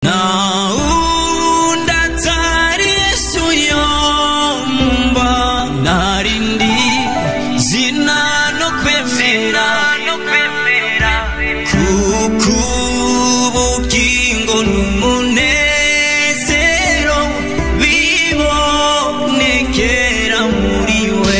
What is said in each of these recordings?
naunda tari yesu yomba narindi zina no kwemera kuko ubugingo n'umunezero bibonekera muri we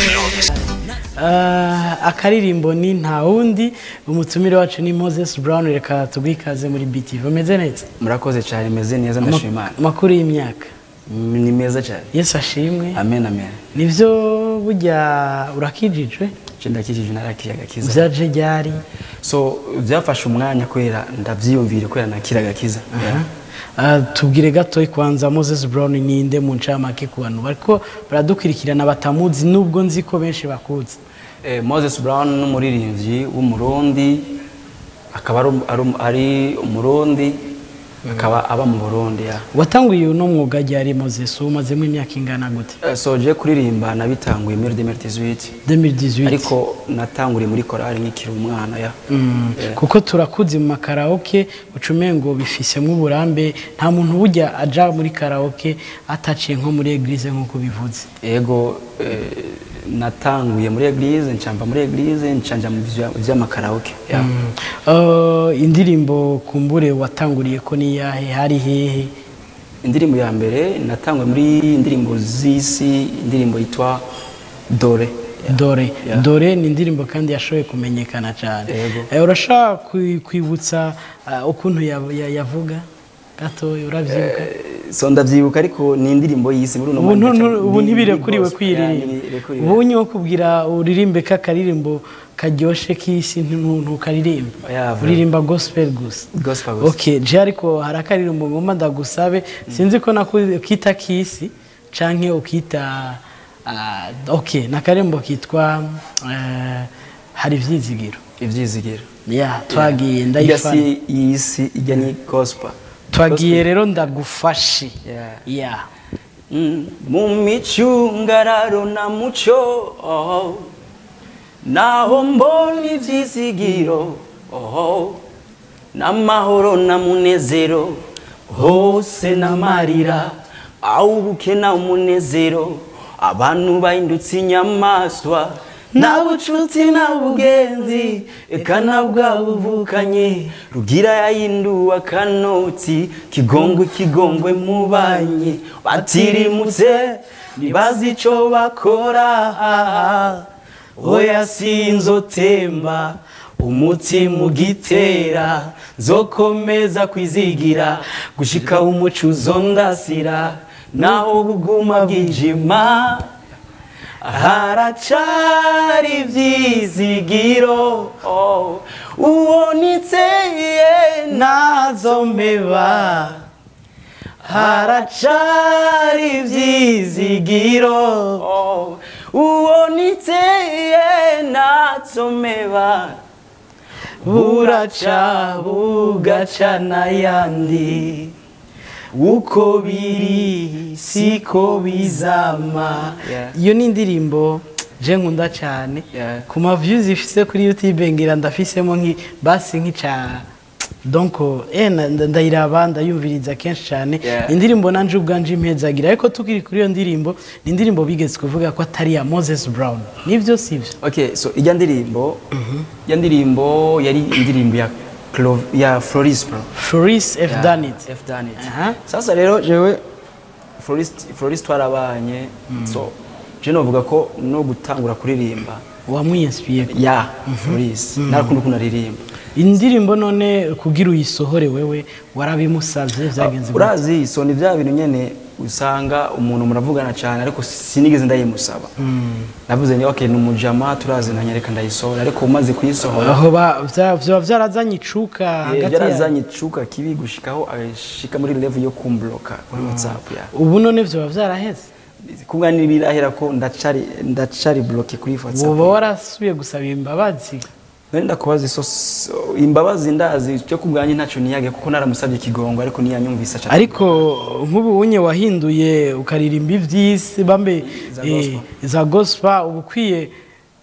Ah, akaririmbo ni nta wundi umutumire wacu ni moses brown reka tuguhe ikaze muri btv umeze neza murakoze cyane meze neza ndashima imana amakuru y'imyaka Mm, ni meza cyane yesu ashimwe amen amen nibyo burya urakijijwe nje ndakijije narakiye agakiza byaje ryari so byafashe umwanya kubera ndabyiyumvire kubera nakira agakiza Yeah. Ah, tubwire gato kwanza moses brown ninde mu ncamake ku bantu bariko baradukurikirana batamuzi nubwo nzi ko benshi bakuzi Eh, moses brown ni umuririmbyi w'umurundi akaba ari- ari- ari umurundi akaba aba mu burundi ya watanguye uno mwuga ryari moses umazemo imyaka ingana gute Eh, so je kuririmba nabitanguye muri 2018 2018 ariko natanguriye muri korali nkikiri umwana ya Mm, Yeah. kuko turakuzi mu makaraoke ucumengo bifisemo uburambe nta muntu burya aja muri karaoke ataciye nko muri eglise nk'uko bivuze ego eh, natanguye muri eglise ncamba muri eglise ncanja mu vya- vy'amakaraoke ya Uh, indirimbo kumbure watanguriye ko ni yahe hari hehe indirimbo ya mbere natanguye muri indirimbo z'isi indirimbo yitwa dore dore Yeah. dore ni indirimbo kandi yashoboye kumenyekana cyane Yego. Eh, urashaka kwi- kwibutsa uh, ukuntu ya- ya- yavuga gatoya urabyibuka so ndavyibuka ariko ni indirimbo y'isi muri uno ubu mwanya ntu- ndaca- ubu ni- ntibirekuriwe ni gospel, kwiririmba ya, ntibirekuriwe. ubu unye wo kubwira uririmbe k'akaririmbo karyoshe k'isi ntu- ntukaririmba Yeah, bro. uririmba gospel gusa Gospel gusa. okay je ariko hari akaririmbo ngomba ndagusabe sinzi ko nakuze ukita k'isi canke ukita ah, okay nakaririmbo kitwa eh, hari ivyizigiro ivyizigiro ya twagiye ijya ndayifana si y'isi ijya ni gospel twagiye rero ndagufashe Yeah. ya Mm, mu micungararo na muco oh, naho mbona ivyizigiro oh, n'amahoro na munezero hose n'amarira aho ubukena umunezero abantu bahindutse inyamaswa nta bucuti nta bugenzi eka na bwa buvukanye rugira yahinduwe akanoti kigongwe kigongwe mu banyi batirimutse ntibazi ico bakora oya sinzotemba umutima ugitera nzokomeza kwizigira gushika umuco uzondasira naho buguma bwijima haracari ivyizigiro oh, uwo nitseye nazo mbeba haracari ivyizigiro oh, uwo nitseye nazo mbeba buraca bugaca n'ayandi uko biri siko bizama Yeah. iyo ni indirimbo je nkunda cyane Yeah. ku ma views ifise kuri youtube ngira ndafisemo nki basi nk'ica donc eh na- nda- ndayiraba ndayumviriza kenshi cyane Yeah. indirimbo nanje ubwanje impezagira ariko tukiri kuri iyo ndirimbo ni indirimbo bigeze kuvuga ko atari iya Moses Brown nivyo sivyo okay so ijya ndirimbo ijya ndirimbo yari indirimbo ya Clo ya Floris bro Floris F Yeah, done it F done it. Aha. sasa rero jewe Floris Floris twarabanye so je novuga ko no gutangura kuririmba wamwinspiye ya Floris narakunda ukuntu aririmba indirimbo none kugira uyisohore wewe warabimusavye vyagenze gute? urazi so ni bya bintu nyene usanga umuntu muravugana cyane ariko sinigeze ndayimusaba navuze ni okay ni umujama turazinanye reka ndayisohora ariko umaze kuyisohora aho ba- vya- vyoba vyarazanye icuka hagati ya byarazanye icuka kibi gushikaho agashika muri level yo kumbloka kuri whatsapp ya ubu none vyoba vyaraheze kubwa nibirahera ko ndacari ndacari bloke kuri whatsapp woba warasubiye gusaba imbabazi nari ndakubaza iso so- imbabazi ndazi cyo kubwanjye ntacyo niyage kuko naramusabye ikigongo ariko ntiyanyumvisa cyane ariko nk'ubu unye wahinduye ukaririmba ivy'isi bambe Za eh, gospel. za gospel uba ukwiye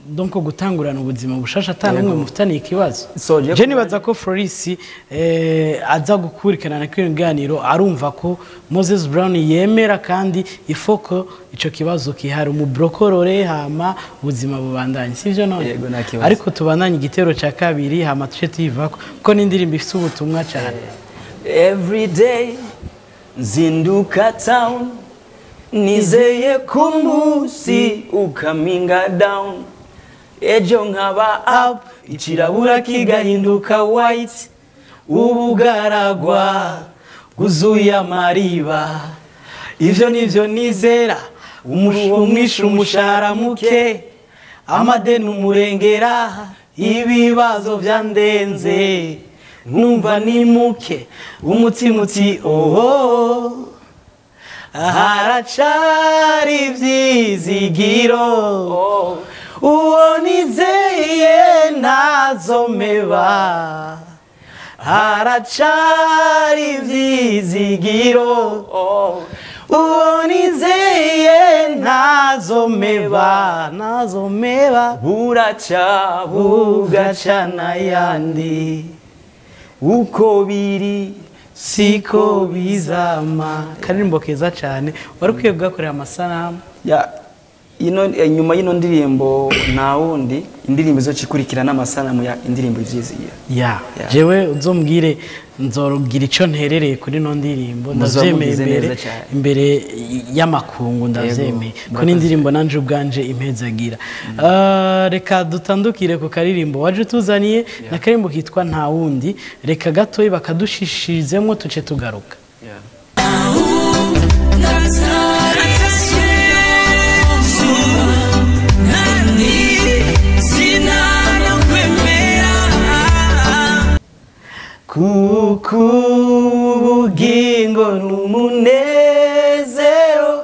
donc gutangurana ubuzima bushasha ata n'umwe mufitaniye ikibazo So, je je nibaza ko Floris eh, aza gukurikirana kino kiganiro arumva ko Moses Brown yemera kandi ifoko ico kibazo kihari umubrokorore hama ubuzima bubandanye sivyo none Yego, nta kibazo. ariko tubandanye igitero ca kabiri hama tuce tuyivako kuko n'indirimbo ifite ubutumwa cyane Every day nzinduka town nizeye ko umunsi ukaminga down ejo nkaba up ikirabura kigahinduka white ubugaragwa bwuzuye amariba ivyo nivyo nizera umuruho mwinshi umushahara muke amadeni umurengera ibibazo byandenze numva ni muke umutima uti oho haracari ivyizigiro uwo nizeye ntazomeba haracari ivyizigiro uwo nizeye ntazomeba ntazomeba buraca bugaca n'ayandi uko biri siko bizama karirimbo keza cyane wari ukwiye kugakorera amasanamu ya ino eh, nyuma y'ino ndirimbo nta wundi indirimbo izo cikurikira n'amasanamu ya indirimbo ivyizigira ya Ya. jewe uzombwire nzorugira icyo nterereye kuri ino ndirimbo Muzoba ndavyemeye mugize imbere neza cyane. imbere y'amakungu ndavyemeye ko murakoze. n'indirimbo nanje ubwanje impezagira Ah, reka dutandukire ku karirimbo waje utuzaniye na karirimbo kitwa nta wundi reka gatoyi bakadushishirizemwo tuce tugaruka kuko ubugingo n'umunezero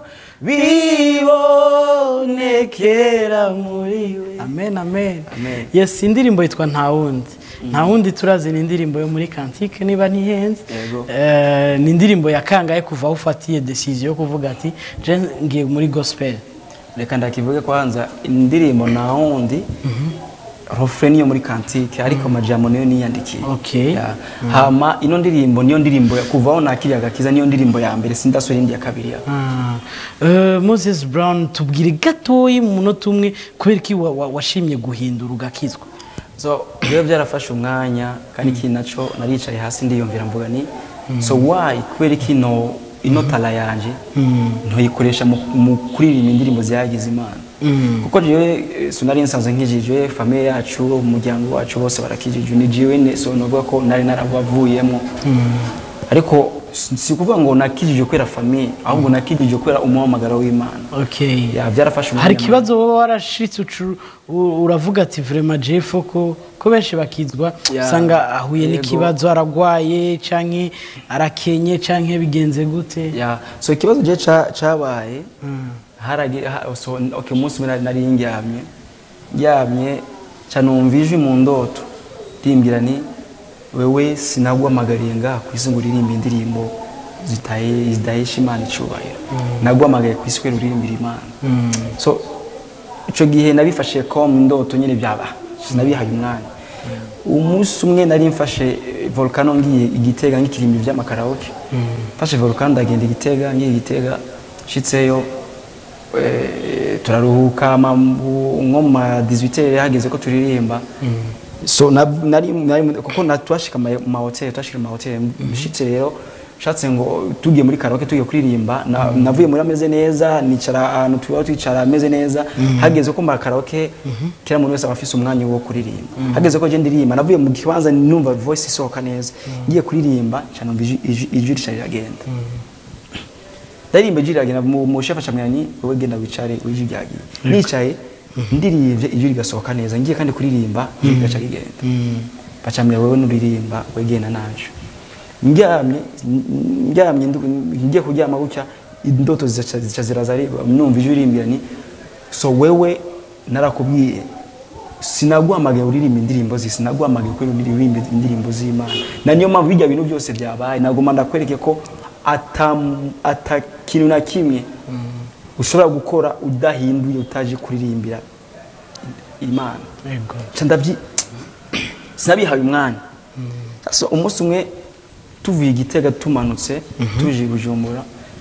bibonekera muri we amen amen Amen. yes indirimbo yitwa nta wundi nta wundi turazi ni indirimbo yo muri kantike niba ntihenze Yego. Eh, ni indirimbo yakangaye kuva aho ufatiye decision yo kuvuga ati je ngiye muri gospel reka ndakivuge kwanza indirimbo nta wundi refrain niyo muri kantike ariko amajambo niyo niyandikiye Okay. Ya. hama ino ndirimbo niyo ndirimbo ya- kuva aho nakiriye agakiza niyo ndirimbo ya mbere sindasubira indi ya kabiri ya Ah, eh, moses brown tubwire gatoyi mu munota umwe kubera iki wa- wa- washimye guhindura ugakizwa so rero byarafashe umwanya kandi iki naco naricaye hasi ndiyumvira mvuga ni so why kubera iki ino ino tala yanje ntoyikoresha mu mu kuririmba indirimbo ziyagize imana kuko jewe eh, sinari nsanzwe nkijijwe famiye yacu umuryango wacu bose barakijijwe ni jewe ne so novuga ko nari naravuyemo ariko si si ukuvuga ngo nakijijwe kubera famiye ahubwo nakijijwe kubera umuhamagaro w'imana okay Ya, byarafashe umwanya hari ikibazo wowe warashitse ucu- u- uravuga ati vraiment jeff ko ko benshi bakizwa Ya, usanga ahuye yego. n'ikibazo aragwaye canke arakenye canke bigenze gute ya so ikibazo je ca- cabaye haragira ha- so okay umunsi umwe nari- nari ndyamye ndyamye ca numva ijwi mu ndoto rimbwira ni wewe sinaguhamagariye ngaha ku isi ngo uririmbe indirimbo zitaye zidahesha imana icubahiro naguhamagaye ku isi kubera uririmbira imana so ico gihe nabifashe ko mu ndoto nyine byaba sinabihaye umwanya umunsi umwe nari mfashe eh, volcano ngiye igitega ngikirimbi vy'amakaraoke mfashe volcano ndagenda igitega ngiye igitega nshitseyo eh, turaruhuka ma- mu- nko mu ma 18 hageze ko turirimba so na- nari nari- kuko na- twashika mu mahoteli twashika mu mahoteli nshitse rero nshatse ngo tugiye muri karaoke tugiye kuririmba na- navuye muri ameze neza nicara ahantu tuba twicara ameze neza hageze ko mu karaoke kera umuntu wese aba afise umwanya wo kuririmba hageze ko je ndirimba navuye mu kibanza numva voice isohoka neza ngiye kuririmba nca numva ijwi- ijwi ijwi rica riragenda ndarimba ijwi riragenda mu mu shefa camwira ni wowe genda wicare ijwi ryagiye nicaye ndirivye ijwi rigasohoka neza ngiye kandi kuririmba ijwi rigaca rigenda bacamira wowe nuririmba wegenda naco ndyamye ndyamye ndu- ngiye kuryama gutya indoto zica zica ziraza ari- numva ijwi rimbwira ni so wewe narakubwiye sinaguhamagaye uririmba indirimbo zi sinaguhamagaye ko uririmba indirimbo z'imana na niyo mpamvu bijya bintu byose byabaye nagomba ndakwereke ko ata ata kintu na kimwe ushobora gukora udahinduye utaje kuririmbira imana yego Nca ndabyi sinabihaye umwanya so umunsi umwe tuvuye igitega tumanutse tuje i bujumbura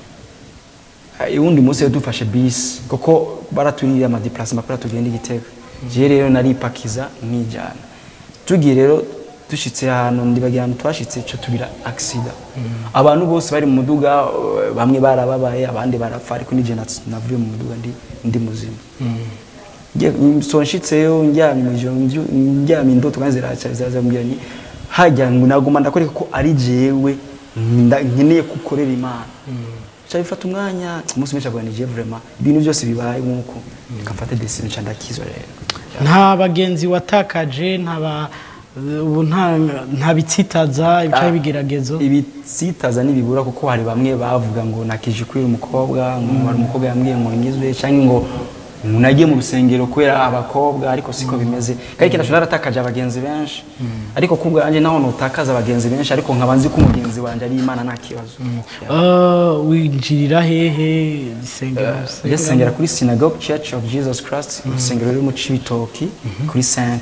eh, uwundi munsi rero dufashe bisi kuko baratuririye amadeplasement kubera tugenda igitega jewe rero naripakiza nkijyana tugiye rero dushitse ahantu ndibagira ahantu twashitse co tugira aksida abantu bose bari mu muduga eh, bamwe barababaye abandi barapfa ariko nije nats- navuye mu muduga ndi, ndi muzima Ngiye- so nshitseyo ndyamye mw'ijoro mvyu- ndyamye indoto kandi ziraca zirazambwira ni hajya ngo naguma ndakwereka ko ari jewe nda- nkeneye gukorera imana ca bifata umwanya umunsi menshi avuga ni je vraiment ibintu byose bibaye nk'uko reka mfate decision nca ndakizwa rero nta bagenzi watakaje nta ba ubu nta nta bitsitaza ibice Ah, bigeragezo ibitsitaza ntibibura kuko hari bamwe bavuga ngo nakije kwira umukobwa ngo hari umukobwa yambwiye ngo ngizwe cyangwa ngo ngo nagiye mu rusengero kubera abakobwa ariko siko bimeze kandi ikintu naratakaje abagenzi benshi ariko kubwa yanjye naho nutakaza abagenzi benshi ariko nkaba nzi ko umugenzi wanjye ari imana nta kibazo Uh, winjirira hehe isengero njye sengera kuri synagogue church of jesus christ urusengero ruri mu cibitoki kuri 5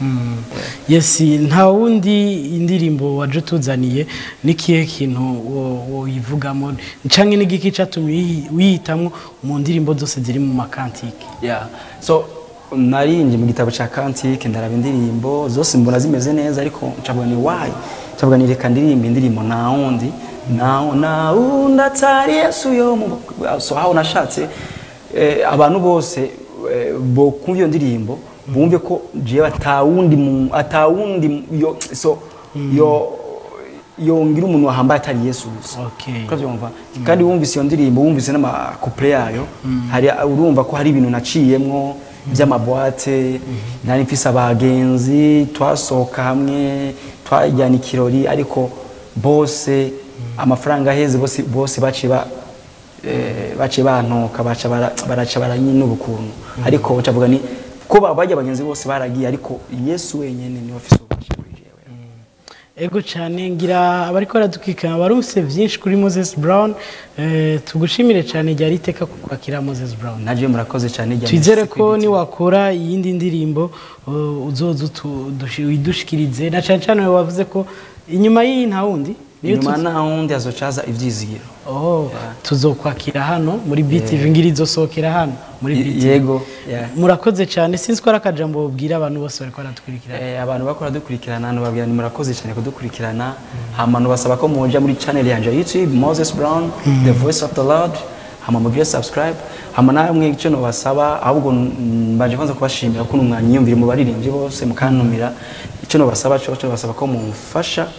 yes nta wundi indirimbo waje utuzaniye n'ikihe kintu wo- woyivugamo canke n'igiki catumye uyihi- uyihitamwo mu ndirimbo zose ziri mu makantike yeah. so narinje mu gitabo cya kantike ndaraba indirimbo zose mbona zimeze neza ariko ncavuga ni why ncavuga ni reka ndirimba indirimbo nta wundi nta nta wundi atari yesu yo mu so aho nashatse eh, abantu bose eh, bo kumva iyo ndirimbo bumve ko jewe atawundi mu- atawundi yo so yo yongira umuntu wahambaye atari yesu gusa Okay. urabyumva kandi wumvise iyo ndirimbo wumvise n'amakupure yayo hari urumva ko hari ibintu naciyemwo by'amabwate nari mfise abagenzi twasohoka hamwe twajyana ikirori ariko bose amafaranga aheze bose bose baciye ba eh, baciye bantoka baca bara- baraca baranyinuba ukuntu ariko ncavuga ni ko ba- bajya abagenzi bose baragiye ariko yesu wenyene niwe afise ububasha kuri jewe ego cyane ngira abariko baradukikana barumvise byinshi kuri moses brown eh, tugushimire cyane ryari iteka kukwakira moses brown naje murakoze cyane jya twizere merci ko kw'ibiti. niwakora iyindi ndirimbo uh, uzoza utu- dushi- uyidushikirize na cyane cyane wavuze ko inyuma y'iyi nta wundi niyo inyuma tuzi- nta wundi hazocaza ivyizigiro oh, tuzokwakira hano muri btv ngira izosohokera hano muri Y- btv yego yeah. murakoze cyane sinzi ko ari akajambo babwira abantu bose bariko baradukurikirana Eh, abantu bakora dukurikirana nubabwira ni murakoze cyane kudukurikirana hama nubasaba ko muja muri channel yanje ya youtube moses brown the voice of the lord hama mugire subscribe hama namwe icyo nubasaba ahubwo mm, mbanje kwanza kubashimira ko numwanya yiyumvire mu baririmbyi bose mukantumira icyo nubasaba cyo cyo nubasaba ko mumfasha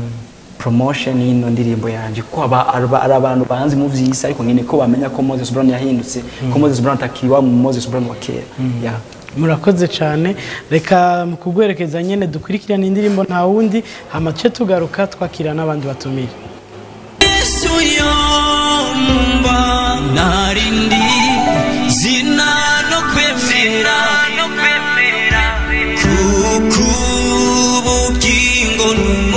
promotion y'ino ndirimbo yanjye ko aba- araba- ari abantu banzi mu vy'isi ariko nyine ko bamenya ko moses brown yahindutse ko moses brown atakiri wa moses brown wa kera yeah. murakoze cyane reka mu kugwerekeza nyine dukurikirane indirimbo nta wundi hama tuce tugaruka twakira n'abandi batumire yesu yomba narindi zina no kwemera kuko ubugingo n'umuntu